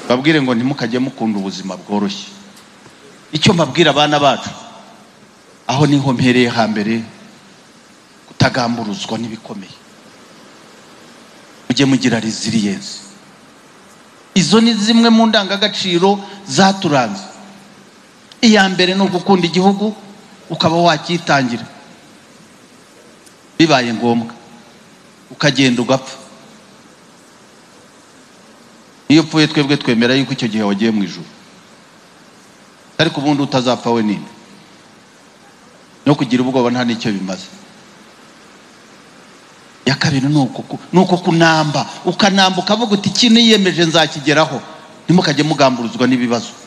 babwire ngo ntimukajye mukunda ubuzima bworoshye icyo mbabwira abana bacu aho niho mpereye hambere kutagamburuzwa n'ibikomeye mujye mugira resilience izo ni zimwe mu ndangagaciro zaturanze iya mbere ni ugukunda igihugu ukaba wakitangira bibaye ngombwa ukagenda ugapfa iyo upfuye twebwe twemera yuko icyo gihe wagiye mu ijoro ariko ubundi utazapfa we ninde no kugira ubwoba nta n'icyo bimaze iya kabiri ni uko kunamba ukanamba ukavuga uti iki niyemeje nzakigeraho ntimukajye mugamburuzwa n'ibibazo